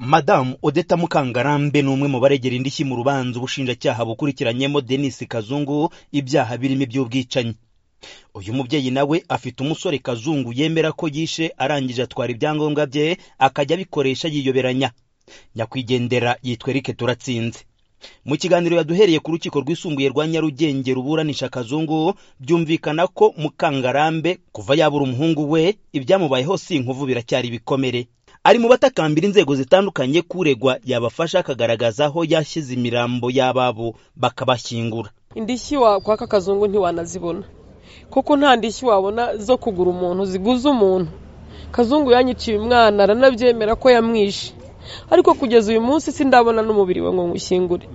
madamu odeta mukangarambe ni umwe mu baregera indishyi mu rubanza ubushinjacyaha bukurikiranyemo denis kazungu ibyaha birimo iby'ubwicanyi uyu mubyeyi nawe afite umusore kazungu yemera ko yishe arangije atwara ibyangombwa bye akajya abikoresha yiyoberanya nyakwigendera yitwa eric turatsinze mu kiganiro yaduhereye ku rukiko rwisumbuye rwa nyarugenge ruburanisha kazungu byumvikana ko mukangarambe kuva yabura umuhungu we ibyamubayeho si inkovu biracyari ibikomere ari mu batakambira inzego zitandukanye kuregwa yabafasha akagaragaza aho yashyize imirambo y'ababo bakabashyingura indishyi wakwaka kazungu ntiwanazibona kuko nta ndishyi wabona zo kugura umuntu ziguze umuntu kazungu yanyiciye umwana aranabyemera ko yamwishe ariko kugeza uyu munsi sindabona n'umubiri we ngo nywushyingure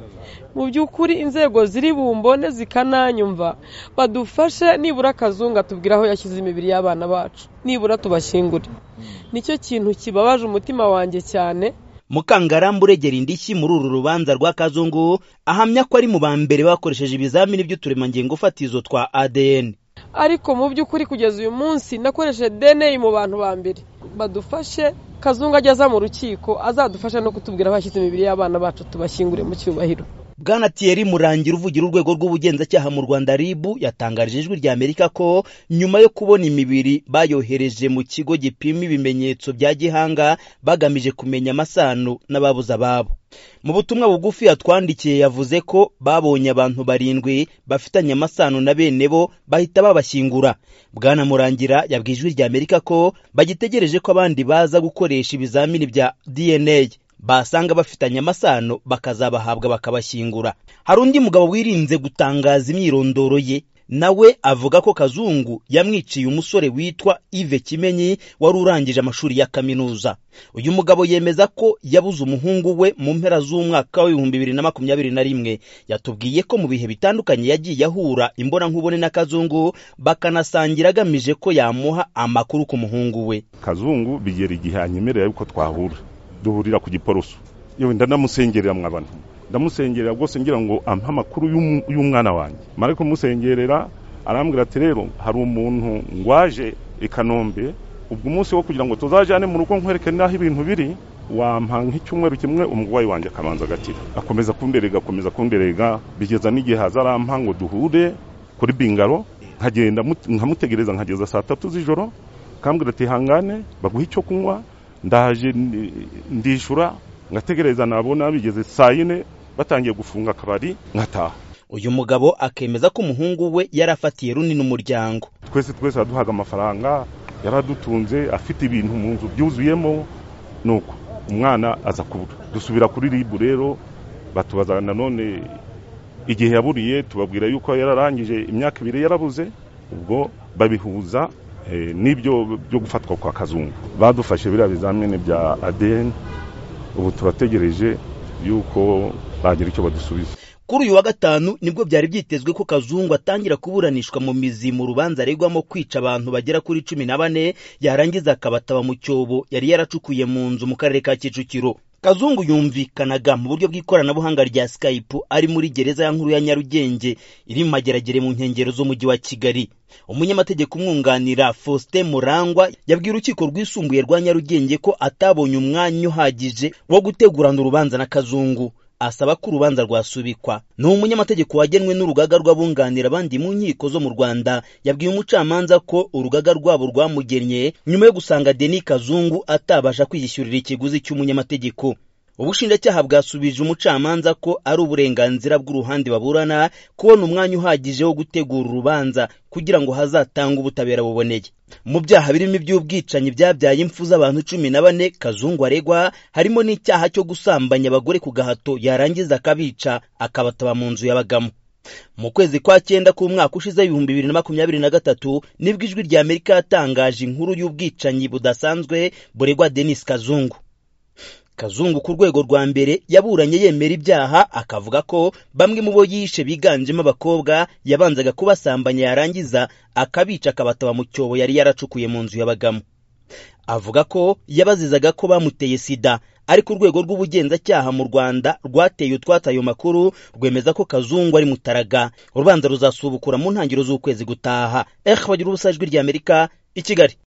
mu by'ukuri inzego ziri bumbone zikananyumva badufashe nibura akazungu atubwira aho yashyize imibiri y'abana bacu nibura tubashyingure nicyo kintu kibabaje umutima wanjye cyane mukangarambe uregera indishyi muri uru rubanza rwa kazungu ahamya ko ari mu ba mbere bakoresheje ibizamini by'uturemangingo fatizo twa adn ariko mu by'ukuri kugeza uyu munsi nakoresheje dna mu bantu ba mbere badufashe kazungu ajya aza mu rukiko azadufasha no kutubwira abashyize imibiri y'abana bacu tubashyingure mu cyubahiro bwana thierry murangira uvugira urwego rw'ubugenzacyaha mu rwanda rib yatangarije ijwi rya amerika ko nyuma yo kubona imibiri bayohereje mu kigo gipima ibimenyetso bya gihanga bagamije kumenya amasano n'ababuze ababo mu butumwa bugufi yatwandikiye yavuze ko babonye abantu barindwi bafitanye amasano na bene bo bahita babashyingura bwana murangira yabwiye ijwi rya amerika ko bagitegereje ko abandi baza gukoresha ibizamini bya dna basanga bafitanye amasano bakazabahabwa bakabashyingura hari undi mugabo wirinze gutangaza imyirondoro ye nawe avuga ko kazungu yamwiciye umusore witwa ive kimenyi wari urangije amashuri ya kaminuza uyu mugabo yemeza ko yabuze umuhungu we mu mpera z'umwaka w'ibihumbi bibiri na makumyabiri na rimwe yatubwiye ko mu bihe bitandukanye yagiye ahura imbonankubone na kazungu bakanasangira agamije ko yamuha amakuru ku muhungu we kazungu bigera igihe anyemerera yuko twahura duhurira ku giporoso yewe ndanamusengerera mwabana ndamusengerera rwose ngira ngo ampe amakuru y'umwana wanjye mara kumusengerera arambwira ati rero hari umuntu ngwaje i kanombe ubwo umunsi wo kugira ngo tuzajyane mu rugo nkwereke n'aho ibintu biri wampa nk'icyumweru kimwe umurwayi wanjye akabanza agakira akomeza kunderega akomeza kunderega bigeza n'igihe hazarampa ngo duhure kuri bingaro nkagenda nkamutegereza nkageza saa tatu z'ijoro akambwira ati hangane baguhe icyo kunywa ndaje ndishura ngategereza nabona bigeze saa yine batangiye gufunga akabari nkataha uyu mugabo akemeza ko umuhungu we yari afatiye runini umuryango twese twese yaduhaga amafaranga yari adutunze afite ibintu mu nzu byuzuyemo nuko umwana aza kubura dusubira kuri ribu rero batubaza nanone igihe yaburiye tubabwira yuko yararangije imyaka ibiri yarabuze ubwo babihuza n'ibyo byo gufatwa kwa kazungu badufashe biriya bizamini bya adeni ubu turategereje yuko bagira icyo badusubiza kuri uyu wa gatanu nibwo byari byitezwe ko kazungu atangira kuburanishwa mu mizi mu rubanza aregwamo kwica abantu bagera kuri cumi na bane yarangiza akabataba mu cyobo yari yaracukuye mu nzu mu karere ka kicukiro kazungu yumvikanaga mu buryo bw'ikoranabuhanga rya skype ari muri gereza ya nkuru ya nyarugenge iri mu mageragere mu nkengero z'umujyi wa kigali umunyamategeko umwunganira faustin murangwa yabwiye urukiko rwisumbuye rwa nyarugenge ko atabonye umwanya uhagije wo gutegurana urubanza na kazungu asaba ko urubanza rwasubikwa ni umunyamategeko wagenwe n'urugaga rw'abunganira abandi mu nkiko zo mu rwanda yabwiye umucamanza ko urugaga rwabo rwamugennye nyuma yo gusanga deni kazungu atabasha kwiyishyurira ikiguzi cy'umunyamategeko ubushinjacyaha bwasubije umucamanza ko ari uburenganzira bw'uruhande baburana kubona umwanya uhagije wo gutegura urubanza kugira ngo hazatange ubutabera buboneye mu byaha birimo iby'ubwicanyi byabyaye impfu z'abantu cumi na bane kazungu aregwa harimo n'icyaha cyo gusambanya abagore ku gahato yarangiza akabica akabataba mu nzu yabagamo mu kwezi kwa cyenda k'umwaka ushize ibihumbi bibiri na makumyabiri na gatatu nibwo ijwi rya amerika yatangaje inkuru y'ubwicanyi budasanzwe buregwa denis kazungu kazungu ku rwego rwa mbere yaburanye yemera ibyaha akavuga ko bamwe mu bo yishe biganjemo abakobwa yabanzaga kubasambanya yarangiza akabica akabataba mu cyobo yari yaracukuye mu nzu y'abagamo avuga ko yabazizaga ko bamuteye sida ariko urwego rw'ubugenzacyaha mu rwanda rwateye utwatsi ayo makuru rwemeza ko kazungu ari mutaraga urubanza ruzasubukura mu ntangiriro z'ukwezi gutaha ehe bagira ubusajwi ry'amerika i kigali